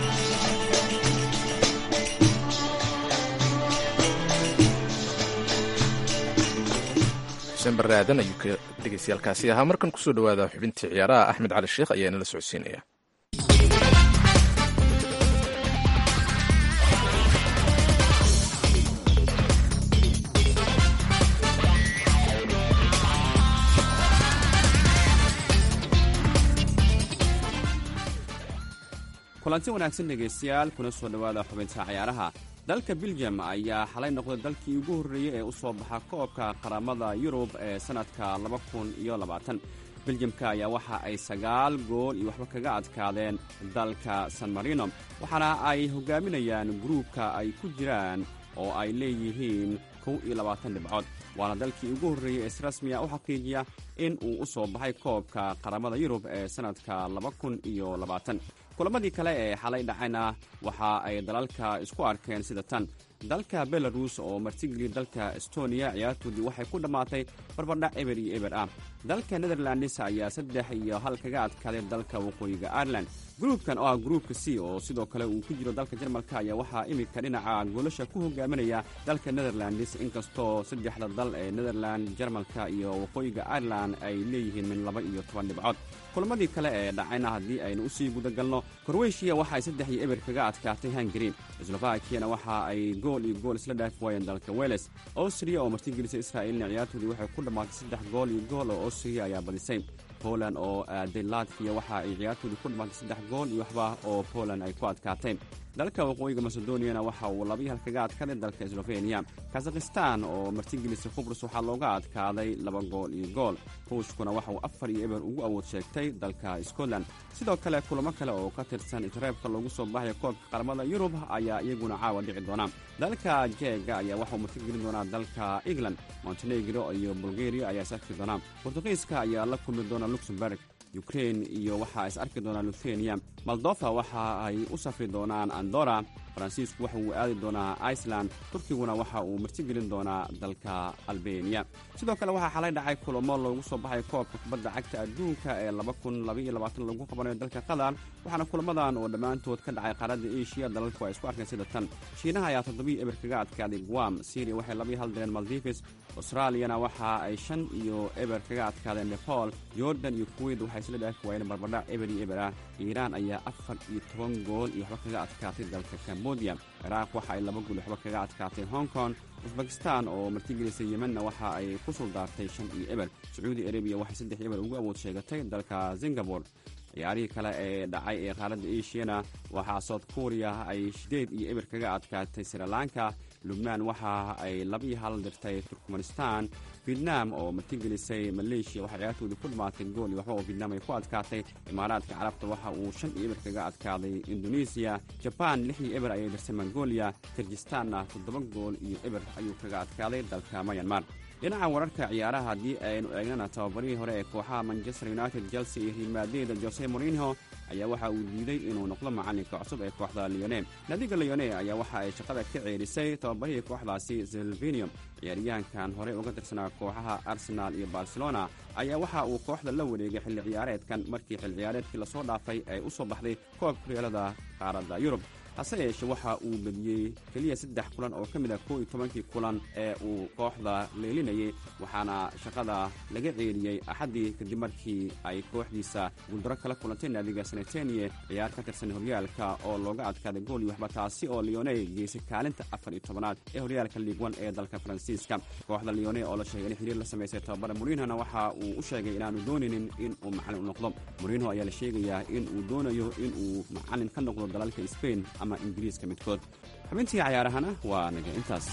xuseen barre aadan ayuu ka dhegaystayaalkaasi ahaa markan kusoo dhowaada xubintii ciyaaraha axmed cali sheekh ayaa inala socodsiinaya kulanti wanaagsan dhegaystayaal kuna soo dhowaada xubinta ciyaaraha dalka biljam ayaa xalay noqday dalkii ugu horreeyey ee u soo baxa koobka qaramada yurub ee sannadka laba kun iyo labaatan biljamka ayaa waxa ay sagaal gool iyo waxba kaga adkaadeen dalka san marino waxaana ay hogaaminayaan gruubka ay ku jiraan oo ay leeyihiin kow iyo labaatan dhibcood waana dalkii ugu horreeyey ee si rasmiya u xaqiijiya in uu u soo baxay koobka qaramada yurub ee sannadka laba kun iyo labaatan kulamadii kale ee xalay dhacayna waxa ay dalalka isku arkeen sida tan dalka belarus oo martigeliya dalka estoniya ciyaartoodii waxay ku dhammaatay barbardhac eber iyo eber ah dalka netherlands ayaa saddex iyo hal kaga adkaaday dalka waqooyiga ireland gruubkan oo ah gruubka c oo sidoo kale uu ku jiro dalka jarmalka ayaa waxaa iminka dhinaca goolasha ku hogaaminaya dalka netherlands inkastoo saddexda dal ee netherland jarmalka iyo waqooyiga ireland ay leeyihiin min laba iyo toban dhibcood kulamadii kale ee dhacayna haddii aynu usii gudagalno korweyshiya waxa ay saddex iyo eber kaga adkaatay hungari slovakiyana waxa ay gool iyo gool isla dhaafi waayeen dalka weles austria oo martigelisa israa'iilna ciyaartoodii waxay ku dhammaatay saddex gool iyo gool oo austria ayaa badisay poland oo aaday latviya waxa ay ciyaartoodii ku dhammaatay saddex gool iyo waxba oo poland ay ku adkaatay dalka waqooyiga macedoniyana waxa uu labiyi hal kaga adkaaday dalka sloveniya kazakhistan oo martigelisa khubrus waxaa looga adkaaday laba gool iyo gool ruushkuna waxa uu afar iyo eber ugu awood sheegtay dalka scotland sidoo kale kulamo kale oo ka tirsan isreebka loogu soo baxaya koobka qaramada yurub ayaa iyaguna caawa dhici doona dalka jeega ayaa waxauu martigelin doonaa dalka england montenegro iyo bulgaria ayaa sarki doona bortugiiska ayaa la kulmi doona luxemburg ukrain iyo waxaa is arki doonaa luthenia moldofa waxa ay u safri doonaan andora faransiisku waxa uu aadi doonaa iceland turkiguna waxa uu martigelin doonaa dalka albeniya sidoo kale waxaa xalay dhacay kulamo loogu soo baxay koobka kubadda cagta adduunka ee lagu qabanayo dalka qatar waxaana kulamadan oo dhammaantood ka dhacay qaaradda eshiya dalalku ay isku arkeen sida tan shiinaha ayaa toddobii eber kaga adkaaday guam syria waxay labii hal direen maldives australiyana waxa ay shan iyo eber kaga adkaadeen nepal jordan iyo kuwait waxay isla dhaafi waayeen barbardhac eber iyo eber ah iiraan ayaa afar iyo toban gool iyo waxba kaga adkaatay dalka cambodia ciraaq waxa ay laba gool waxba kaga adkaatay hong kong usbakistan oo martigelisay yemenna waxa ay ku suldaartay shan iyo eber sacuudi arabiya waxay saddex eber ugu awood sheegatay dalka singabore ciyaarihii kale ee dhacay ee qaaradda eshiyana waxaa south korea ay sideed iyo eber kaga adkaatay srilanka lubnaan waxa ay labiyo hal dirtay turkmanistan vietnam oo martigelisay maleeshiya waxaa ciyaartoodii ku dhamaatay gool iyo waxba oo vietnam ay ku adkaatay imaaraadka carabta waxa uu shan iyo eber kaga adkaaday indonesiya jaban lix iyo eber ayay dirtay mongolia kirgistanna toddoba gool iyo eber ayuu kaga adkaaday dalka mayanmar dhinaca wararka ciyaaraha haddii aynu eegnana tababarihii hore ee kooxaha manchester united chelsea iyo real madrid jose morinho ayaa waxa uu diiday inuu noqdo macalinka cusub ee kooxda leone naadiga leone ayaa waxa ay shaqada ka ceerisay tababarihii kooxdaasi silvinium ciyaaryahankan horey uga tirsanaa kooxaha arsenal iyo barcelona ayaa waxa uu kooxda la wareegay xilli ciyaareedkan markii xilli ciyaareedkii lasoo dhaafay ay u soo baxday koobka horyaalada qaaradda yurub hase yeeshee waxa uu bediyey keliya saddex kulan oo ka mid ah koo iyo tobankii kulan ee uu kooxda leelinayay waxaana shaqada laga ceeliyey axaddii kadib markii ay kooxdiisa guuldaro kala kulantay naadiga sanetenie ciyaar ka tirsan horyaalka oo looga adkaaday gool iyo waxba taasi oo leone geysay kaalinta afar iyo tobanaad ee horyaalka liigwan ee dalka faransiiska kooxda leone oo la sheegay in xiriir la samaysay tababara morinhona waxa uu u sheegay inaanu doonaynin in uu macalin u noqdo morinho ayaa la sheegayaa in uu doonayo in uu macalin ka noqdo dalalka sbain ama ingiriiska midkood xubintii cayaarahana waa naga intaas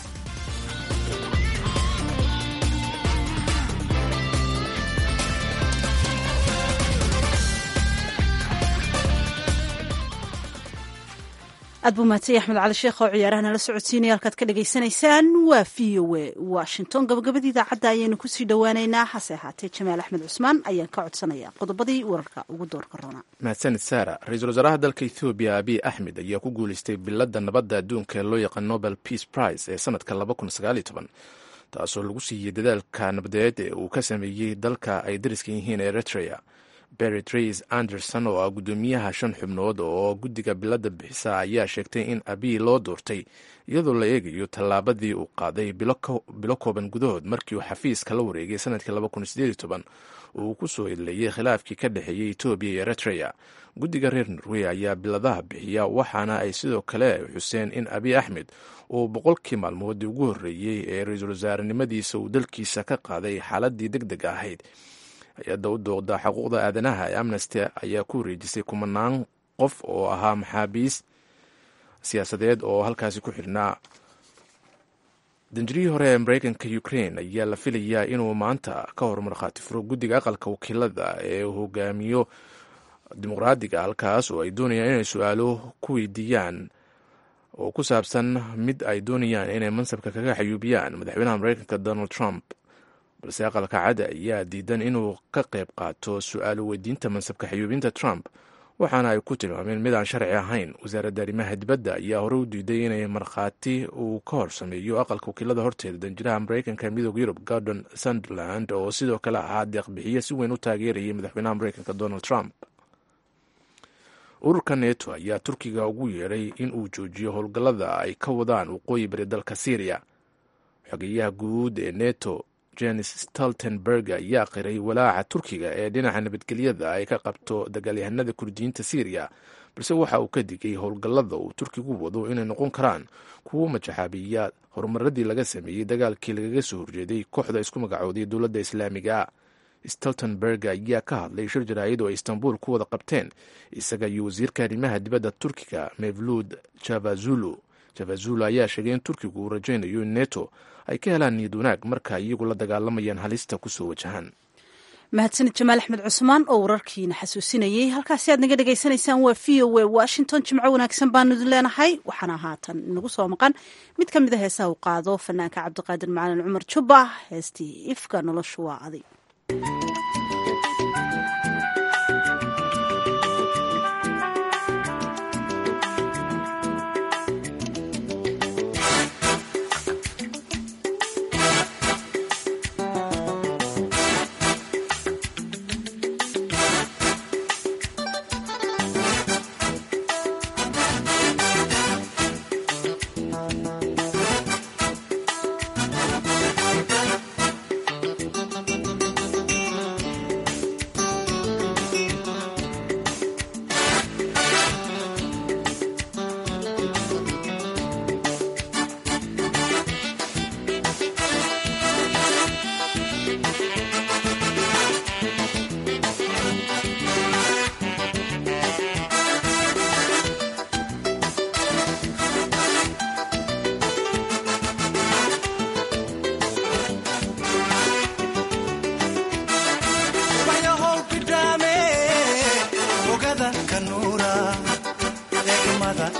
aad buu mahadsan axmed cali sheekh oo ciyaaraha nala socodsiinaya halkaad ka dhagaysanaysaan waa v o e washington gabagabadii idaacadda ayaynu kusii dhowaaneynaa hase ahaatee jamaal axmed cusmaan ayaan ka codsanaya qodobadii wararka ugu doorka roona mahadsanid saara ra-iisul wasaaraha dalka ethoobiya abiy axmed ayaa ku guuleystay biladda nabadda adduunka ee loo yaqaan nobel peace prize ee sanadka taasoo lagu siiyey dadaalka nabadeed ee uu ka sameeyey dalka ay dariska yihiin eritrea berit reis anderson oo ah guddoomiyaha shan xubnood oo guddiga biladda bixisa ayaa sheegtay in abiy loo doortay iyadoo la eegayo tallaabadii uu qaaday bilo kooban gudahood markii uu xafiiska la wareegay sanadkii uu ku soo idleeyey khilaafkii ka dhexeeyey etoobiya iyo eritrea guddiga reer norway ayaa biladaha bixiya waxaana ay sidoo kale xuseen in abiy axmed uu boqolkii maalmoodii ugu horreeyey ee ra-iisul wasaarenimadiisa uu dalkiisa ka qaaday xaaladii deg deg ahayd hay-adda u dooqda xuquuqda aadanaha ee amnesty ayaa ku wareejisay kumanaan qof oo ahaa maxaabiis siyaasadeed oo halkaasi ku xidhnaa danjirihii hore ee mareykanka ukrain ayaa la filayaa inuu maanta ka hor markhaati furo guddiga aqalka wakiilada ee hogaamiyo dimuqraadiga halkaas oo ay doonayaan inay su-aalo ku weydiiyaan oo ku saabsan mid ay doonayaan inay mansabka kaga xayuubiyaan madaxweynaha mareykanka donald trump balse aqalka cadda ayaa diidan inuu ka qayb qaato su-aalo weydiinta mansabka xayuubinta trump waxaana ay ku tilmaameen mid aan sharci ahayn wasaaradda arrimaha dibadda ayaa hore u diiday inay markhaati uu ka hor sameeyo aqalka wakiilada horteeda danjiraha mareykanka ee midooda yurub gordon sunderland oo sidoo kale ahaa deeqbixiye si weyn u taageerayay madaxweynaha mareykanka donald trump ururka neto ayaa turkiga ugu yeedhay in uu joojiyo howlgallada ay ka wadaan waqooyi bari dalka syriya xogeyaha guud ee neto jenis stoltenberg ayaa qiray walaaca turkiga ee dhinaca nabadgelyada ay ka qabto dagaalyahanada kurdiyiinta syriya balse waxa uu ka digay howlgallada uu turkigu wado inay noqon karaan kuwo majaxaabiya horumaradii laga sameeyey dagaalkii lagaga soo horjeeday kooxda isku magacooday dowladda islaamiga stoltenberg ayaa ka hadlay shir jaraa'id oo ay istanbul ku wada qabteen isaga iyo wasiirka arrimaha dibadda turkiga mevluud javazulu javazulu ayaa sheegay in turkigu uu rajaynayo in neto ay ka helaan niyad wanaag marka iyagu la dagaalamayaan halista kusoo wajahaan mahadsanid jamaal axmed cusmaan oo wararkiina xasuusinayey halkaasi aad naga dhagaysanaysaan waa v o a washington jimco wanaagsan baanu idin leenahay waxaana haatan inagu soo maqan mid ka mid a heesaha u qaado fanaanka cabdiqaadir macalin cumar jubba heestii ifka noloshu waa adig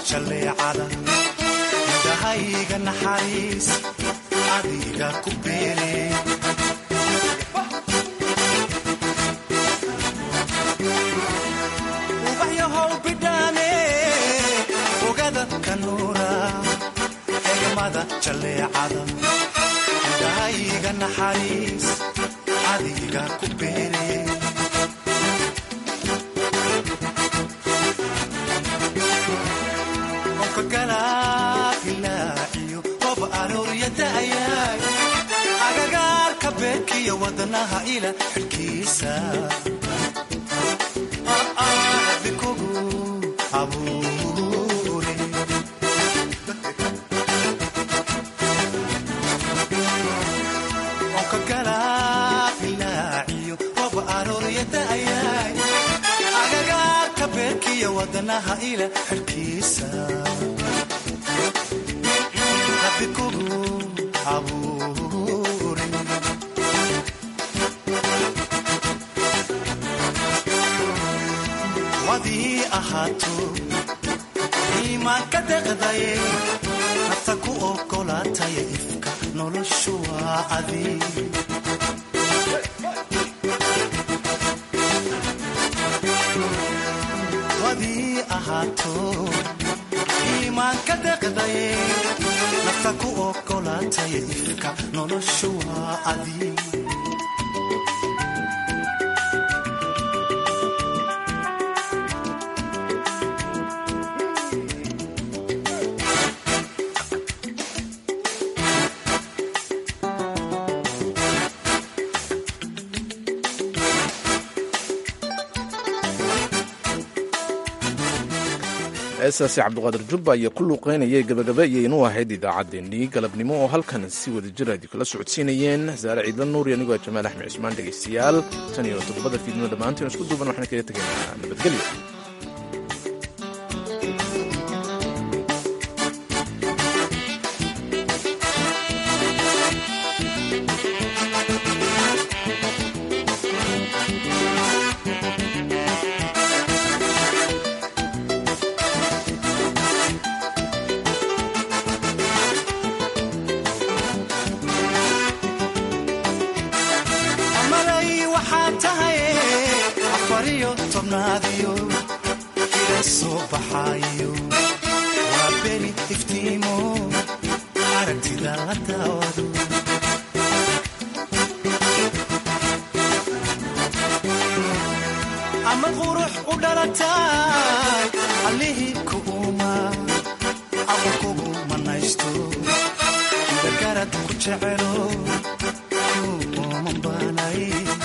jalleecada indhahayga naxariis adiga ku beere ubaxyahow bidhaane ogada kanuura egmada jalleecada indhahayga naxariis adiga ku beere onkagalaailaaciyo qob arooryadaayay agagaarka beerkiyo wadnaha ila xidhkiisa bikogu abuure onkagalaailaaciyo qob arooryadaayay agagaarka beerkiyo wadnaha ila xidhkiisa bikogu abuure wadii ahaato iimaan ka deqdaye nafta ku ogolaataya ifka noloshu waa adi wadii ahaato iimaan ka deqdaye nafta ku ogolaataya ifka noloshu waa adi heestaasi cabdiqaadir jubba ayaa ku luuqeynayay gabagaba iyo inuu ahayd idaacaddeenii galabnimo oo halkan si wada jir aad kula socodsiinayeen saare ciidla nuur iyo anigoo jamaal axmed cusmaan dhegaystayaal tan iyo toddobada fiidnimo dhammaantiin isku duuban waxaan kaga tegaynaa nabadgelyo amalay waxaa tahay afariyo tobnaadiyo ila soo baxaayo waa beni iftiimo aragtida la daawado ama qurux u dhalatay allihii ku uuma ama kugu manaysto dagarad ku jecelo kuumanbanay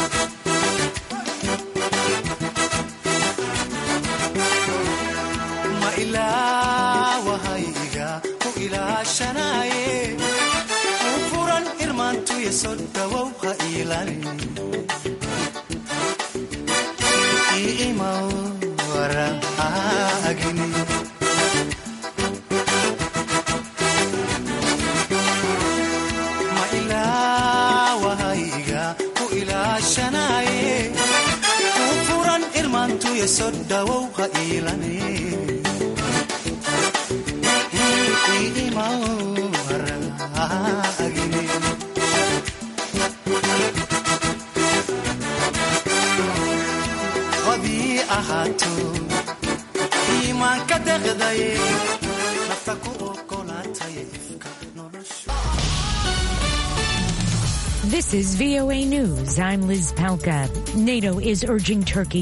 ma ilaawahayga ku ilaashanaye u furan irmaantuya soo dhawow ha iilani iimaw waraagini ma ilaawahayga ku ilaashanaye u furan irmaantuya soo dhawow ha iilani iimaw waraagini wadii ahaato iimaan ka deqdaye nafta ku ogolaataya ifka noloshu This is VOA News. I'm Liz Palka. NATO is urging Turkey